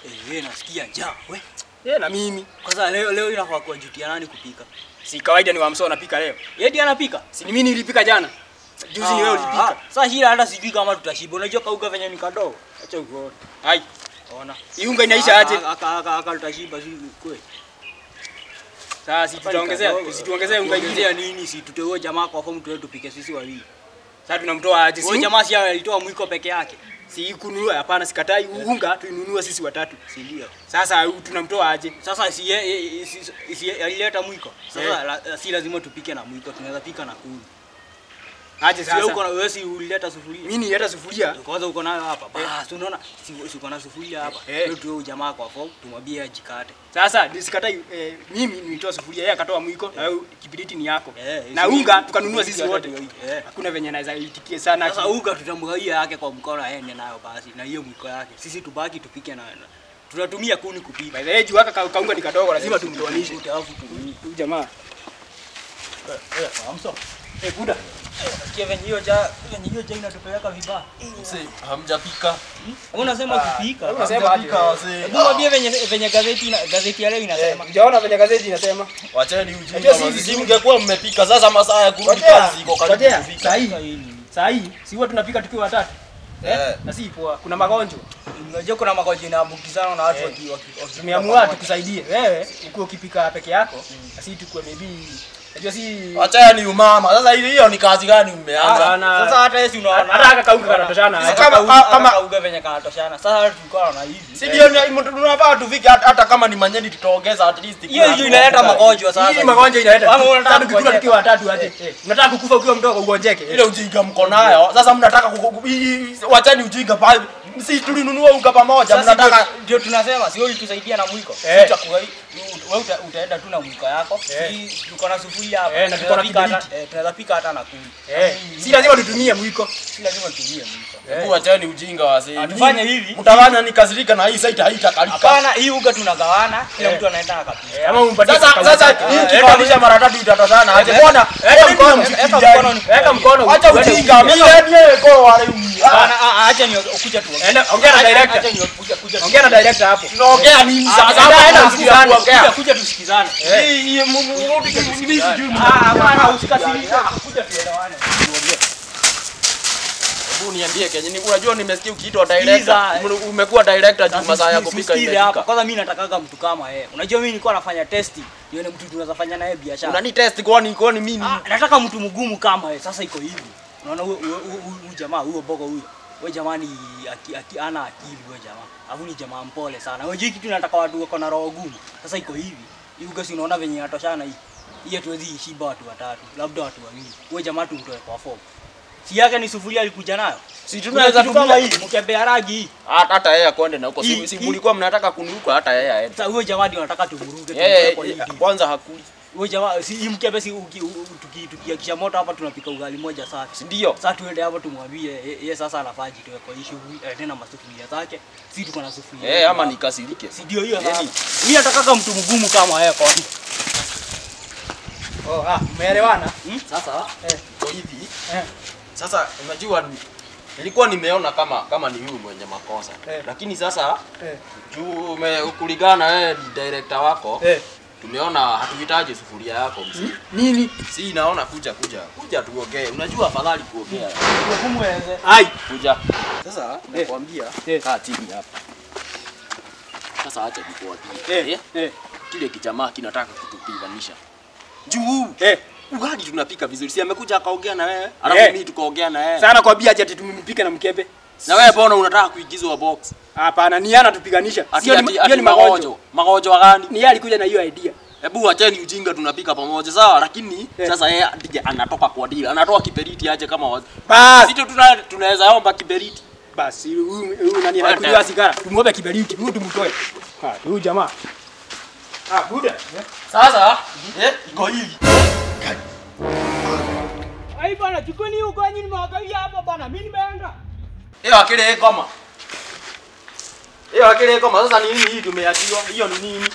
Eh, wewe nasikia njaa. We. Eh, na mimi. Kwanza leo leo inafaa kuwajutia nani kupika? Si kawaida ni wamso anapika leo. Yeye ndiye anapika. Si ni mimi nilipika jana. Juzi ni wewe ulipika. Sasa shida hata sijui kama tutashiba. Unajua kauga venye ni kadogo. Acha uone. Hai. Ona. Iunga inaisha aje? Aka aka aka tutashiba si kweli. Sasa si tutaongezea, usituongezee unga ingine. Ongezea nini? Si tuteue jamaa kwa fomu tuwe tupike sisi wawili. Sasa tunamtoa aje? Huyo Si jamaa si alitoa mwiko peke yake. si kununua, hapana, sikatai unga tuinunue sisi watatu. Si ndio? Sasa tunamtoa aje? Sasa si yeye si, si alileta mwiko. Sasa Eh. la, si lazima tupike na mwiko, tunaweza pika na kuni. Aje Si wewe uko sasa. na wewe si ulileta sufuria. Mimi nileta sufuria. Kwanza uko nayo hapa. Basi unaona si si uko na sufuria hapa. Eh. Leo tuwe jamaa kwa form tumwambie ajikate. Sasa sikatai eh, mimi nilitoa sufuria, yeye akatoa mwiko na wewe kibiriti ni yako. Eh, Na si- unga tukanunua sisi hata wote. ndio hii. Eh. Hakuna venye naweza itikie sana. Sasa unga tutamgawia yake kwa mkono aende nayo basi na hiyo mwiko yake. Sisi tubaki tupike na na- tunatumia kuni kupika. By the way, juu haka ka- kaunga ni kadogo, lazima tumtoanishe. Alafu tu. Huyu jamaa. Eh, amso. Eh, buda. Kia venye hiyo ja venye hiyo ja inatupeleka vibaya. Mse, hamjapika. Unasema kupika. Unasema Hamjapika aje? wazee. Hebu mwambie venye venye gazeti ina, gazeti ya leo inasema. Hujaona venye gazeti inasema? Wacheni ujinga. Unajua manzi. sisi- Si mngekuwa mmepika sasa masaa ya kurudi Ngojea, kazi iko karibu ngojea. kufika. Saa hii, Sasa hili. saa hii si huwa tunapika tukiwa watatu. Eh. Na si poa. Kuna magonjwa. Unajua kuna magonjwa inaambukizana na watu Eh. waki waki. waki- Tumeamua tukusaidie. Wewe ukiwa ukipika peke yako, na sisi tukue maybe Unajua si Wacheni umama. Sasa hiyo hiyo ni kazi gani mmeanza? Hapana. Sasa hata Yesu unaona. hata haka kauka kanatoshana. Sisi Hata kama- kauga- kama- hata kauga venye kanatoshana. Sasa tulikuwa na hivi. Si ndio ni- tunafaa tufike hata hata kama ni manyeni tutaongeza at least. Hiyo hiyo inaleta magonjwa sasa. Hii magonjwa inaleta. Ama unataka Sasa tukikula kugonjeka? tukiwa watatu aje. Unataka kukufa ukiwa mdogo ugonjeke. Ile ujinga mko nayo. Sasa mnataka ku- ku- hii- wacheni ujinga pale. Si tulinunua unga pamoja. Sasa Mnataka ndio- ndio tunasema sio ulitusaidia na mwiko. Eh. Si chakula hii. Wewe uta, utaenda tu na mwiko yako. Eh. Si tuko na sufuria hapa. Eh, na tuko na Tunaweza pika hata- kibiriti. eh, Tunaweza pika hata na kuni. Eh, si lazima tutumie mwiko. Si lazima tutumie mwiko. Hebu wacheni ujinga wazee. Atufanye hivi. Mtafanya nikasirika na hii site haitakalika. Hapana, hii uga tunagawana, kila Eh. mtu anaenda akapika. Eh, Ama umpatie Sasa kauka sasa zake. hii Eh, kipandisha mara tatu itatoshana aje? Mbona? Weka mkono Weka mshikilie. mkono ni- Weka mkono. Acha uende ujinga. upige. Mimi ndiye kwa wale. Hapana, ah, ah, acha ni kuja tu. Enda, ongea na director. Acha ni kuja kuja. tu- Ongea na director hapo. Tunaongea nini sasa? enda, Hapa enda, kuna msikizane. kitu ya kuongea. Kuja kuja tusikizane. Hii- hii mu- mu- mu- mimi sijui Ah, hapana, usikasirike. Kuja tuelewane. Hebu niambie Kenya, ni unajua nimesikia ukiitwa Sikiza. director, umekuwa director juu masaa ya kupika Usisikilize hapa. imefika. Kwanza mimi natakaga mtu kama yeye. Unajua mimi nilikuwa nafanya testi. Nione mtu tunaweza fanya naye biashara. Unani test kwani kwani mimi Ah, nataka mtu mgumu kama yeye. Sasa iko hivi. Unaona huyo huyo- huyo huyo jamaa, huyo bogo huyo. Huyo jamaa ni aki, aki, ana akili huyo jamaa. Alafu ni jamaa mpole sana. Unajua kitu nataka watu wako na roho gumu. Sasa iko hivi. Hii uga si unaona venye inatoshana hii. Hii hatuwezi ishiba watu watatu, labda watu wawili. Huyo jamaa tumtoe kwa form. Si yake ni sufuria alikuja nayo. si Tunaweza tunaweza kama hii, tumia mkebe ya rangi hii. hata hata yeye akwende na huko. Hii- Si si hii- mlikuwa mnataka kuniruka hata yeye aende. Sasa huyo jamaa ndio nataka tumuruke Yeye tumtoe kwa hii deal. kwanza hakuli. Huyo jamaa si hii mkebe si uki- u- u- tuki- tukiakisha moto hapa tunapika ugali moja safi. Si ndio? Sasa tuende hapo tumwambie ye- yeye sasa anafaa jitoe kwa hii shughuli eh, tena masufuria zake. Si tuko na sufuria. Eh, ama nikasirike. si ndio hiyo Yaani- sasa. Mimi nataka mtu mgumu kama yeye kwa. Oh, ah, umeelewana? Sasa Eh. iko hivi. Eh. Sasa unajua ni- nilikuwa nimeona kama kama ni huyu mwenye makosa. Eh. Lakini sasa Eh. juu ume- kulingana wewe ni director wako, Eh. tumeona hatuhitaji sufuria yako mzee. Nini? Si naona kuja kuja. Kuja tuongee. Unajua afadhali kuongea. Kumweze. Ai. Kuja. Sasa nakwambia Eh. kaa chini hapa. Sasa acha nikuambie. Eh. Eh. Kile kijamaa kinataka kutupiganisha. Juu Eh. ugali tunapika vizuri. Si amekuja akaongea na wewe, alafu Eh. mimi tukaongea na wewe. Sana kwambia ati ati tumempika na mkebe. Na wewe mbona unataka kuigizwa box? Hapana, ni yana tupiganisha. Ati Sio ni ati hiyo ati ni magonjwa. magonjwa. Magonjwa gani? Ni yeye alikuja na hiyo idea. Hebu wacheni ujinga tunapika pamoja sawa, lakini Eh. sasa yeye ndiye anatoka kwa deal. Anatoa kiberiti aje kama wazi. Bas. Sisi tuna tunaweza omba kiberiti. Basi huyu huyu nani anakunywa sigara? Tumwobe kiberiti, huyu tumtoe. Ah, huyu jamaa. Ah, buda. Sasa eh iko hivi. Ai bana, chukuni huko nyinyi nimewakawia hapa bana. Mimi nimeenda. Hiyo akili koma. Hiyo akili koma sasa ni nini hii tumeachiwa? Hiyo ni nini?